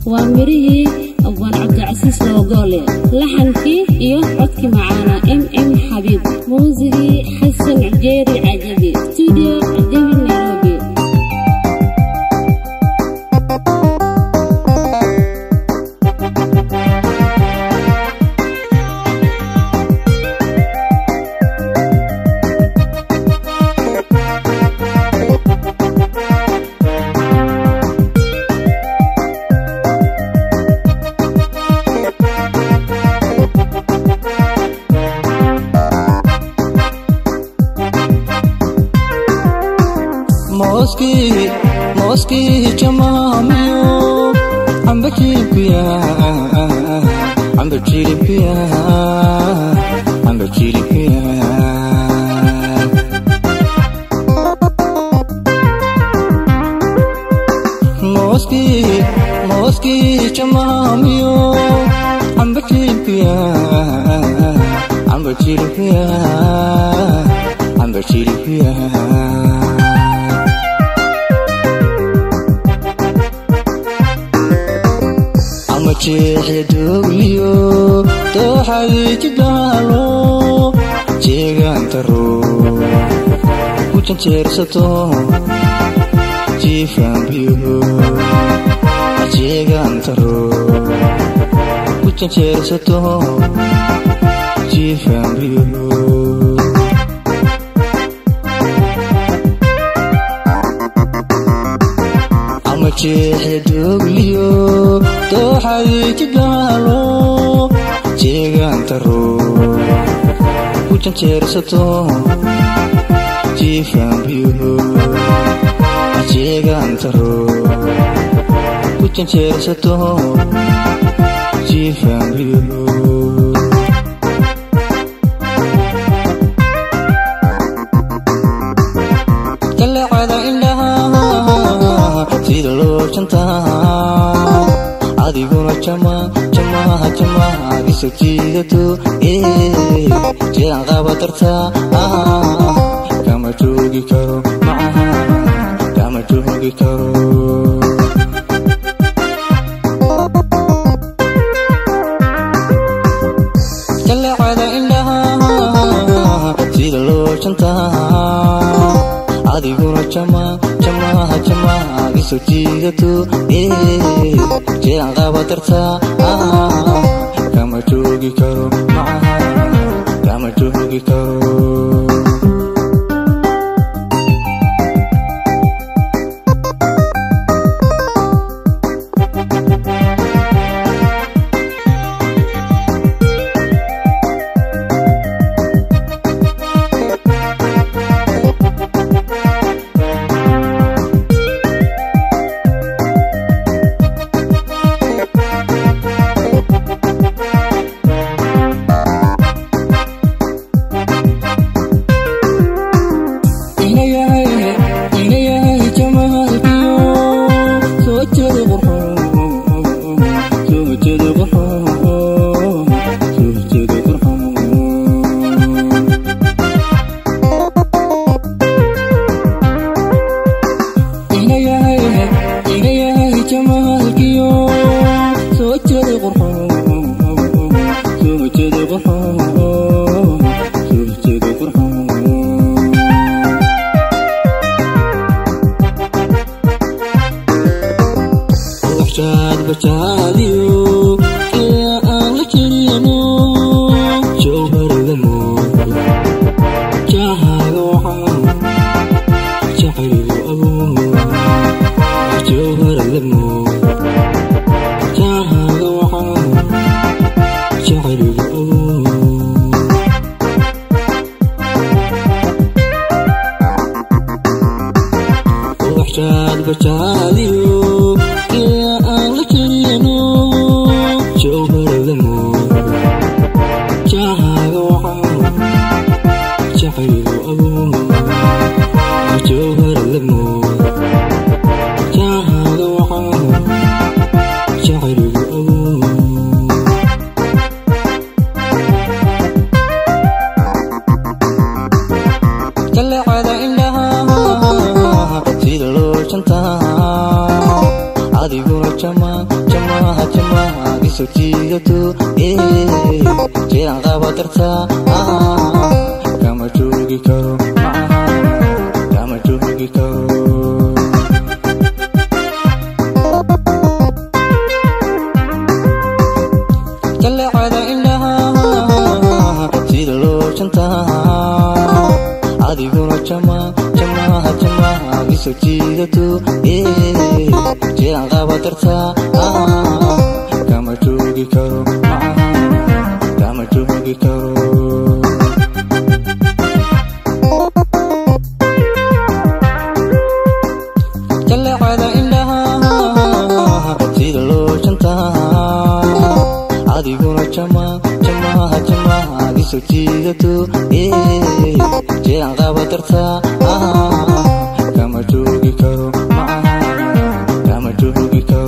waa mirihii abwaan cabdicasiis loogoole laxankii iyo codkii macaana m m xabiib muusigii xasan jeeri cajabi stuudio cajabi nairobi mooskii mooskii jamaamiyo amba jilibkiya amba jilibkiya amba jilibkiya mooskii mooskii jamaamiyo amba jilibkiya amba jilibkiya amba jilibkiya jeexedogliyo dooxadii jidaalo jeegaantaro ku janjeersato jiifaanbiyo jeegaantaro ku janjeersato jiifaanbiyo jeexedogliyo dooxadii jidaalo jeegaantaro ku janjeersato jiifaanbiyo jeegaantaro ku janjeersato jiifaanbiyo kalacada indhaha sida loo jantaa adiguna jama jamaha jamaha iso jiidato jiraan qaba dartaa kama joogi karo macaha kama joogi karo kalacada indhaha sida loo jantaa adiguna jama jamaha jamaha iso jiidato jiraan qaba dartaa kama joogi karo macaha kama joogi karo jamaa jamaha jamaha isoo jiidato jeelan qaba dartaa kama joogi karo macaha kama joogi karo jaleecada indhaha sida loo jantaa adiguna jamaa jamaha jamaha isoo jiidato jeelan qaba dartaa kama joogi karo macaha kama joogi karo jaleecada indhaha sida loo jantaa adiguna jamaa jamaha jamaha isoo jiidato jeelan qaba dartaa kama joogi karo macaha kama joogi karo